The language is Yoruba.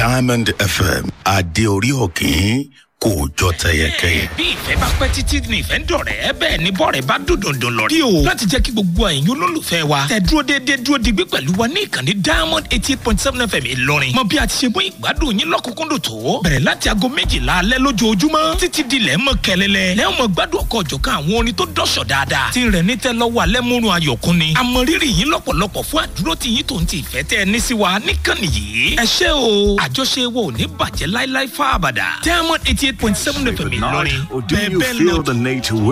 diamond fm adé orí òkín kò jọ tẹyẹkẹyẹ. bí ìfẹ́ bá pẹ́ títí ní ìfẹ́ ń dọ̀rẹ́ bẹ́ẹ̀ ni bọ́ọ̀rẹ́ bá dùn dùndùn lọ. rí o láti jẹ́ kí gbogbo ẹ̀yin olólùfẹ́ wa tẹ dúró déédéé dúró digbí pẹ̀lú wa ní ìkànnì diamond eighty eight point seven fm ìlọrin. mọ bí a ti ṣe mú ìgbádùn yín lọ́kùnkúndùn tó. bẹ̀rẹ̀ láti aago méjìlá alẹ́ lójoojúmọ́ títí di lẹ́ mọ́ kẹlẹ́lẹ́. lẹ́yìn mọ gbádùn ọkọ̀ ọ̀jọ̀kan àwọn orin tó dọ̀ṣọ̀ dáadáa. ti rẹ̀ ní tẹ́ lọ́wọ́ alẹ́ múrun ayọ̀kún ni. àmọ̀rírì yín lọ́pọ̀lọpọ̀ fún àdúró tí yín tó ń ti ìfẹ́ tẹ́ ẹ ní sí wa níkànnì yìí. ẹ ṣé o àjọṣe wo ò ní bàjẹ́ láíláí fáabàdà. diamond eighty eight point seven fm ìlọrin Or do bẹ́ẹ̀ you bẹ́ẹ̀ feel lọ the need to